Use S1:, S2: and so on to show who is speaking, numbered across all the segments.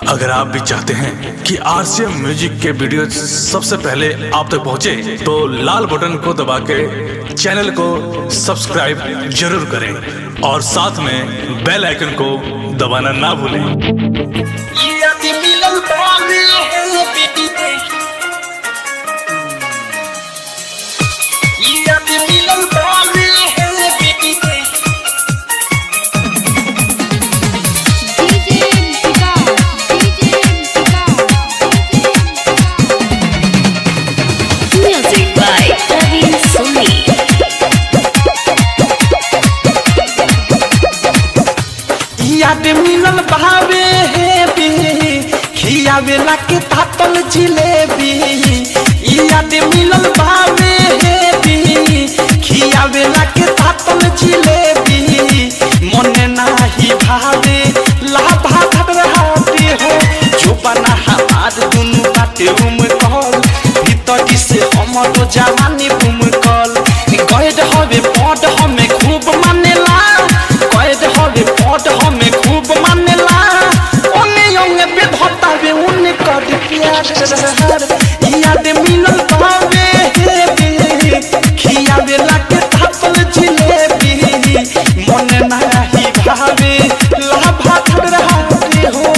S1: अगर आप भी चाहते हैं कि आरसीएम म्यूजिक के वीडियो सबसे पहले आप तक पहुंचे, तो लाल बटन को दबा के चैनल को सब्सक्राइब जरूर करें और साथ में बेल आइकन को दबाना ना भूलें
S2: Music by Praveen Soni.
S3: याद मिलल भावे हे बी खियावेला के तातल जिलेबी याद मिलल भावे हे बी खियावेला के तातल जिलेबी मने नाही भावे लाभा घबराते हो जो बना हमार दुनु बाटे उम कल भीतरी से हमर जवानी बुम कल गैड हवे पड हमें खूब मानेला गैड हवे पड हमें खूब मानेला ओने ओने बेधता बे उने कर प्यार याद मिलल पावे हे बे खियावे लाके थापल जिलेबी मन नाही भावे लाभा थड़राते हो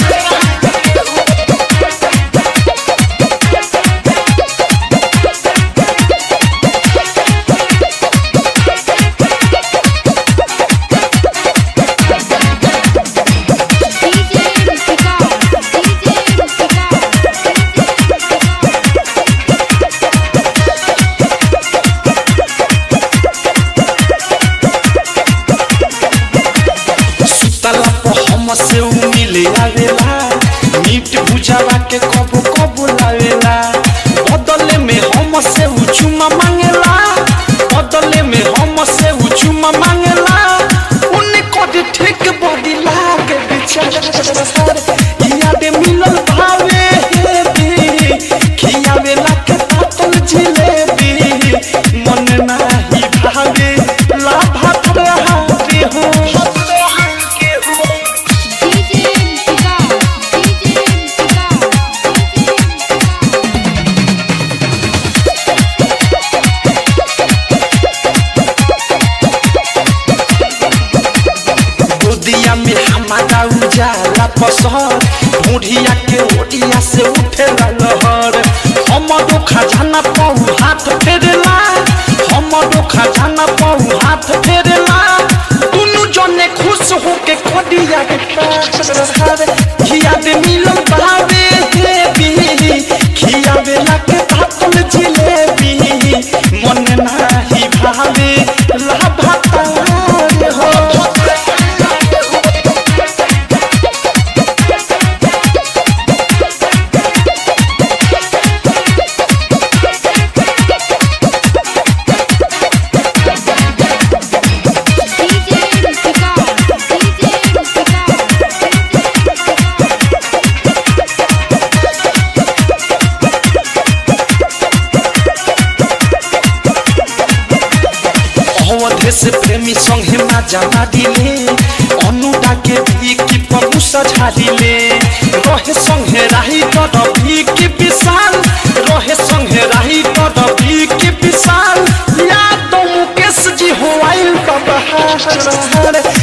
S3: सुतला पर हम से उ मिले आवेला मीट भुजावा के कबो कबो लावेला बदले में हम से उ चुमा मांगेला बदले में हम से उ चुमा मांगेला उन्ने कद ठीक बॉडी लागे बेचारा याद मिलल भावे हे बी खियावेला के तातल जिलेबी मन नाही भावे लाभा थड़हाते हो गोदिया में हमारा उजाला पसर बुढ़िया के ओडिया से उठे लहर हमरो खजाना पाऊ हाथ फेरला हमरो खजाना पाऊ हाथ फेरला दुनु जने खुश होके कोडिया के पार खिया दे मिलन भावे हे बी खिया बेला के तातल जिलेबी मन नाही भावे लाभा तारे हो अवधे से प्रेमी संगे माजा मारिले अनुडा के भी की पमुसा झाड़िले रहे संगे राही कर भी की विशाल रहे संगे राही कर भी की विशाल याद तो मुकेश जी हो आइल बाबा